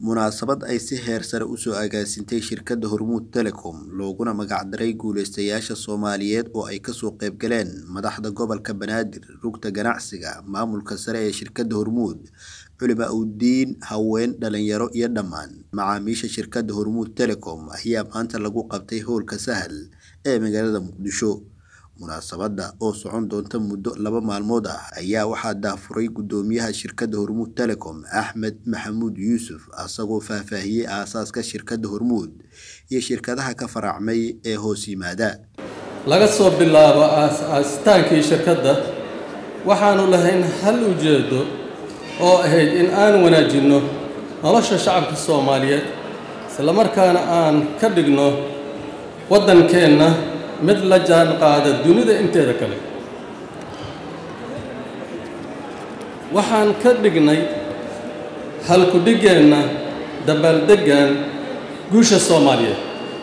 munaasabad ay si heer sare usoo agaasintay shirkadda hormuud telecom looguna magacdaray guuleystayaasha soomaaliyeed oo ay kasoo qayb galeen madaxda gobolka banaadir rugta ganacsiga maamulka sare ee shirkadda hormuud culima udiin haween dhalinyaro iyo dhammaan macaamiisha shirkadda hormuud telecom ayaa maanta lagu qabtay howlka sahal ee magaalada muqdisho munaasabadda oo socon doonta muddo laba maalmood ah ayaa waxaa daafuray guddoomiyaha shirkadda hormuud telecom axmed maxamuud yuusuf asagoo faahfaahiyey aasaaska shirkadda hormuud iyo shirkadaha ka faracmay ee hoos yimaada laga soo bilaabo aasitaankii shirkadda waxaanu lahayn hal ujeedo oo ahayd in aan wanaajinno nolosha shacabka soomaaliyeed islamarkaana aan ka dhigno waddankeenna mid la jaan qaada dunida inteeda kale waxaan ka dhignay halku-dhigeenna dabaaldeggan guusha soomaaliyeed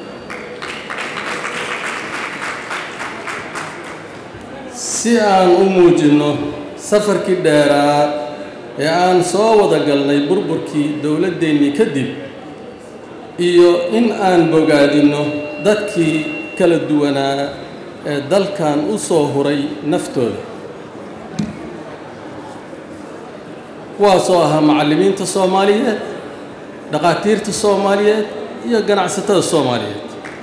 si aan u muujinno safarkii dheeraa ee aan soo wada galnay burburkii dowladdeennii kadib iyo in aan bogaadinno dadkii kala duwanaa ee dalkan u soo huray naftooda kuwaasoo ahaa macallimiinta soomaaliyeed dhaqaatiirta soomaaliyeed iyo ganacsatada soomaaliyeed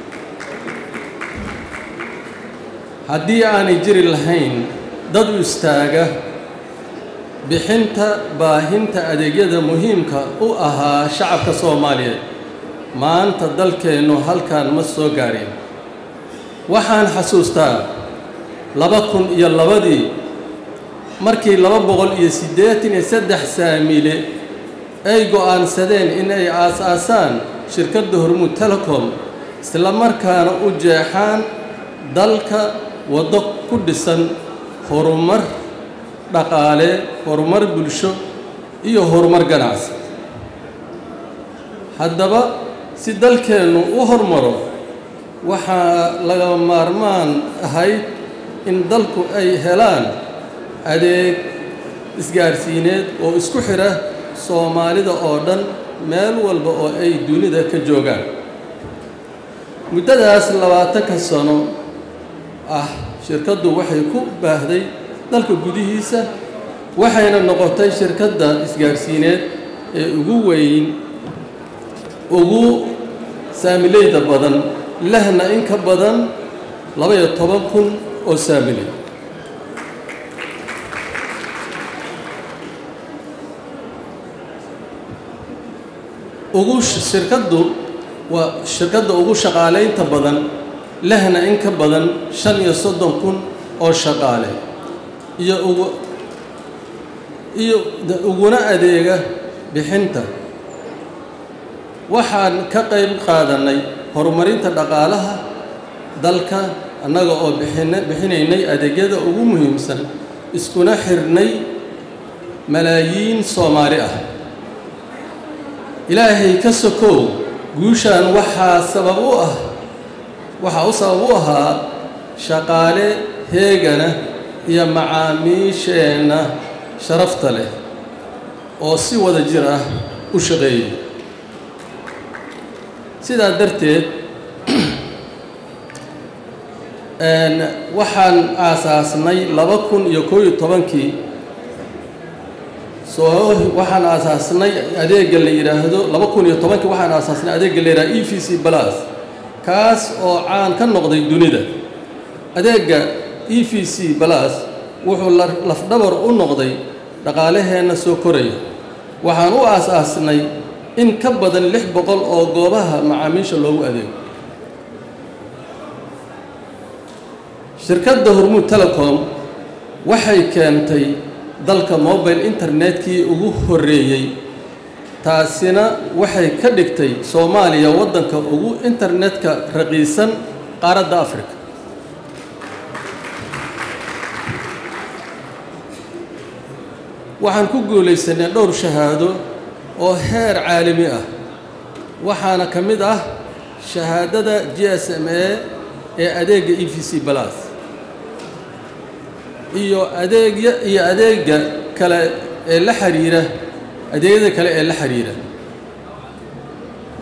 haddii aanay jiri lahayn dad u istaaga bixinta baahinta adeegyada muhiimka u ahaa shacabka soomaaliyeed maanta dalkeennu halkan ma soo gaareen waxaan xasuustaa laba kun iyo labadii markii laba boqol iyo siddeetan iyo saddex saamile ay go'aansadeen in ay aas-aasaan shirkadda hormuud telecom isla markaana u jeexaan dalka waddo ku dhisan horumar dhaqaale horumar bulsho iyo horumar ganacsi haddaba si dalkeennu u hormaro waxaa laga maarmaan ahayd in dalku ay helaan adeeg isgaarsiineed oo isku xidha soomaalida oo dhan meel walba oo ay dunida ka joogaan muddadaas labaatanka sano ah shirkaddu waxay ku baahday dalka gudihiisa waxayna noqotay shirkadda isgaarsiineed ee ugu weyn ugu saamileyda badan lehna in ka badan laba-iyo toban kun oo saamiley ugu shirkaddu waa shirkadda ugu shaqaalaynta badan lehna in ka badan shan iyo soddon kun oo shaqaale iyo ugu iyo uguna adeega bixinta waxaan ka qayb qaadannay horumarinta dhaqaalaha dalka annaga oo bixina bixinaynay adeegyada ugu muhiimsan iskuna xirnay malaayiin soomaali ah ilaahay ka sokow guushaan waxaa sabab u ah waxaa u sabab u ahaa shaqaale heegana iyo macaamiisheenna sharafta leh oo si wada jir ah u shaqeeyay sidaa darteed waxaan aasaasnay laba kun iyo koob iyo tobankii soo waxaan aasaasnay adeegga la yidhaahdo laba kun iyo tobankii waxaan aasaasnay adeegga la yidhahdo e v c balas kaas oo caan ka noqday dunida adeegga e v c balas wuxuu lafdhabar u noqday dhaqaalaheenna soo koraya waxaan u aas-aasnay in ka badan lix boqol oo goobaha macaamiisha loogu adeego shirkadda hormuud telecom waxay keentay dalka mobile internetkii ugu horreeyey taasina waxay ka dhigtay soomaaliya waddanka ugu internetka raqiisan qaaradda africa waxaan ku guulaysanay dhowr shahaado oo heer caalami ah waxaana ka mid ah shahaadada g s m a ee adeegga e v c balas iyo adeegya iyo adeega kale ee la xiriira adeegyada kale ee la xiriira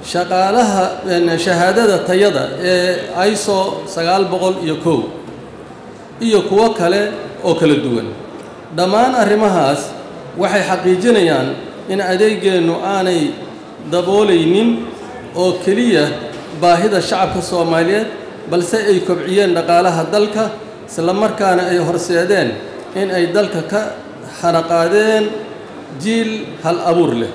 shaqaalaha shahaadada tayada ee iso sagaal boqol iyo kow iyo kuwo kale oo kala duwan dhammaan arrimahaas waxay xaqiijinayaan in adeegeennu aanay daboolaynin oo keliya baahida shacabka soomaaliyeed balse ay kobciyeen dhaqaalaha dalka isla markaana ay horseedeen in ay dalka ka xanaqaadeen jiil hal abuur leh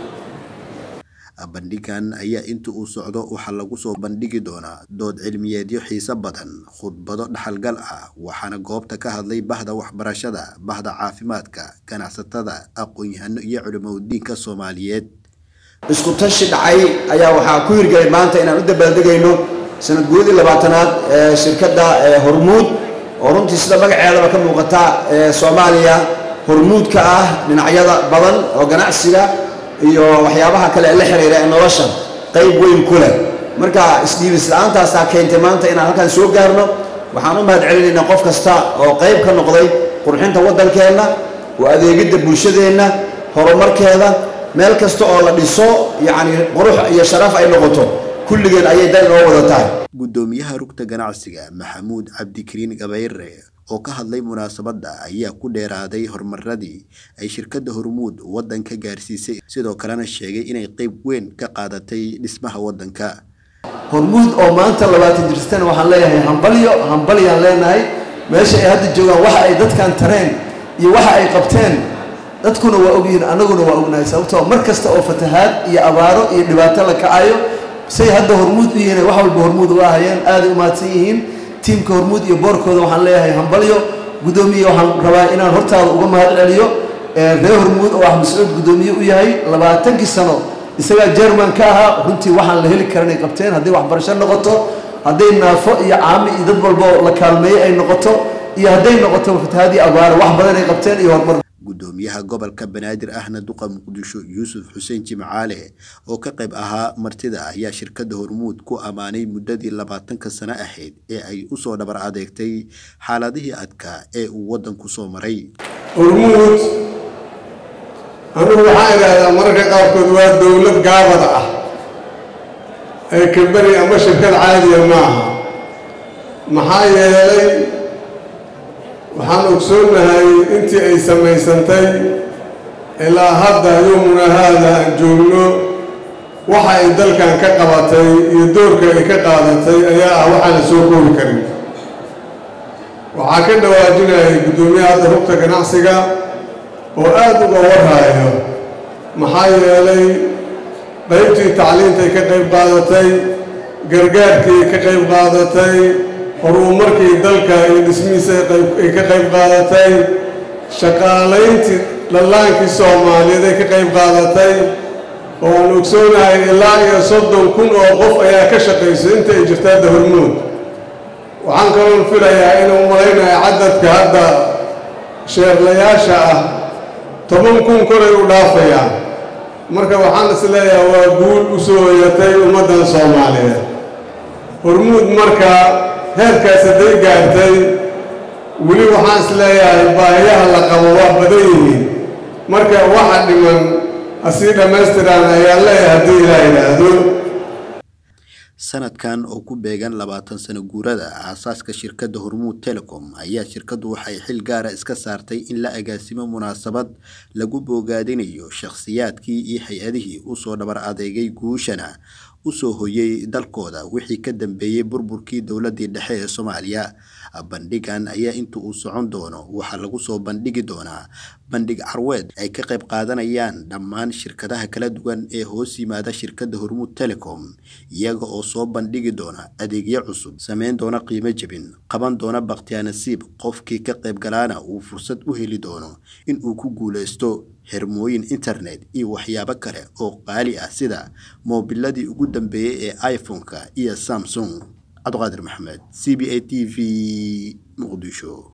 bandhigan ayaa inta uu socdo waxaa lagu soo bandhigi doonaa dood cilmiyeedyo xiise badan khudbado dhaxalgal ah waxaana goobta ka hadlay bahda waxbarashada bahda caafimaadka ganacsatada aqoon-yahano iyo culimadiinka soomaaliyeed isku tashi dhacay ayaa waxaa ku hirgelay maanta inaan u dabaaldegayno sanad guudii labaatanaad ee shirkadda hormuud oo runtii sida magaceedaba ka muuqata ee soomaaliya hormuud ka ah dhinacyada badan oo ganacsiga iyo waxyaabaha kale ee la xiriira ee nolosha qayb weyn ku leh marka isdhiibis la-aantaasaa keentay maanta inaan halkaan soo gaarno waxaan u mahad celinaynaa qof kasta oo qayb ka noqday qurxinta waddankeenna oo adeegidda bulshadeenna horumarkeeda meel kasta oo la dhiso yacni qurux iyo sharaf ay noqoto kulligeen ayay dan inoo wada tahay guddoomiyaha rugta ganacsiga maxamuud cabdikariin gabayre oo ka hadlay munaasabadda ayaa ku dheeraaday horumaradii ay shirkadda hormuud waddanka gaarsiisay sidoo kalena sheegay inay qayb weyn ka qaadatay dhismaha waddanka hormuud oo maanta labaatan jirsatana waxaan leeyahay hambalyo hambalyaan leenahay meesha ay hadda joogaan waxa ay dadkan tareen iyo waxa ay qabteen dadkuna waa ogyihiin annaguna waa ognahay sababtoo mar kasta oo fatahaad iyo abaaro iyo dhibaato la kacayo say hadda hormuud u yihiin wax walba hormuud uga ahayeen aaday u mahadsan yihiin tiimka hormuud iyo boorkooda waxaan leeyahay hambalyo guddoomiye waxaan rabaa inaan hortaada uga mahad celiyo reer hormuud oo ah mascuud guddoomiye u yahay labaatankii sano isagaa jerman ka ahaa runtii waxaan la heli karan ay qabteen hadday waxbarasho noqoto hadday naafo iyo caami iyo dad walba la kaalmeeyey ay noqoto iyo hadday noqoto fatahaadii abaaro wax badan ay qabteen iyo horumar guddoomiyaha gobolka banaadir ahna duqa muqdisho yuusuf xuseen jimcaale oo ka qayb ahaa martida ayaa shirkadda hormuud ku ammaanay muddadii labaatanka sano ahayd ee ay u soo dhabar adeegtay xaaladihii adkaa ee uu waddanku soo maray hormuud anugu waxaan idhaahdaa mararka qaarkood waa dowlad gaabada ah ee kambani ama shirkad caadiya maaha maxaa yeelay waxaan ogsoonnahay intii ay samaysantay ilaa hadda yowmuna haada aan joogno waxa ay dalkan ka qabatay iyo doorka ay ka qaadatay ayaa ah waxaan la soo koobi karin waxaa ka dhawaajinayay guddoomiyaha hadda rugta ganacsiga oo aada uga warhaayo maxaa yeelay qaybtii tacliintay ka qayb qaadatay gargaarkii ka qayb qaadatay horumarkii dalka iyo dhismihiisa ay ka qayb qaadatay shaqaalayntii dhallaankii soomaaliyeed ay ka qayb qaadatay oo aan ogsoonahay ilaa iyo soddon kun oo qof ayaa ka shaqaysay inta ay jirta hadda hormuud waxaan kaloon filayaa inuu malaynaya cadadka hadda sheerlayaasha ah toban kun koray u dhaafayaan marka waxaan is leeyahay waa guul u soo hoyatay ummaddan soomaaliyeed hormuud marka heerkaas hadday gaartay weli waxaan is leeyahay baahiyaha la qabo waa badan yihiin marka waxa dhiman asii dhammaystiraan ayaan leeyahay haddii ilaa yidhaahdo sanadkan oo ku beegan labaatan sano guurada aasaaska shirkadda hormuud telecom ayaa shirkaddu waxay xil gaara iska saartay in la agaasimo munaasabad lagu boogaadinayo shakhsiyaadkii iyo hay-adihii usoo dhabar adeegay guushana usoo hoyay dalkooda wixii ka dambeeyey burburkii dowladii dhexe ee soomaaliya bandhigan ayaa inta uu socon doono waxaa lagu soo bandhigi doonaa bandhig carweed ay ka qayb qaadanayaan dhammaan shirkadaha kala duwan ee hoos yimaada shirkadda hormuud telecom iyaga oo soo bandhigi doona adeegyo cusub sameyn doona qiimo jebin qaban doona bakhtiyaanasiib qofkii ka qayb galaana uu fursad u heli doono in uu ku guuleysto xirmooyin internet iyo waxyaabo kale oo qaali ah sida moobiladii ugu dambeeyey ee iphone-ka iyo samsung cabdiqaadir maxamed c b a t v muqdisho